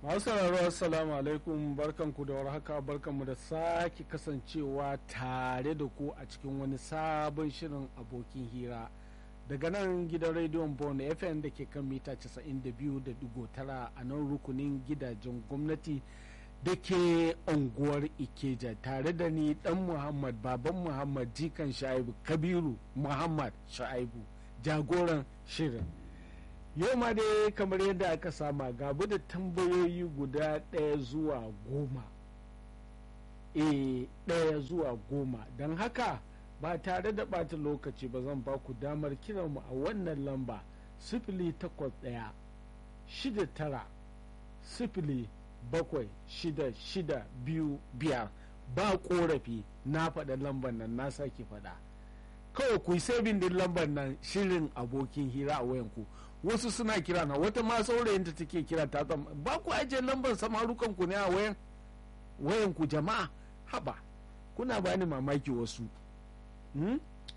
masu sauraro assalamu alaikum barkanku da warhaka barkanmu da sake kasancewa tare da ku a cikin wani sabon shirin abokin hira daga nan gidan rediyon bon fm da ke kan mita 92.9 a nan rukunin gidajen gwamnati da ke unguwar ikeja tare da ni dan muhammad baban muhammad jikan sha'ibu kabiru muhammad sha'ibu jagoran shirin yau ma dai kamar yadda aka sama gabu da tambayoyi guda ɗaya zuwa goma e ɗaya zuwa goma don haka ba tare da ɓata lokaci ba zan ba ku damar kiranmu a wannan lamba sifili takwas ɗaya shida tara sifili bakwai shida shida biyu biyar ba korafi na faɗa lambar nan na sake faɗa kawai ku yi sabin din lambar nan shirin abokin hira a wayanku wasu suna kira na wata ma saurayinta take kira ta ba ku ajiye lambar samarukan ku ne a wayan wayanku jama'a haba kuna bani mamaki wasu hmm?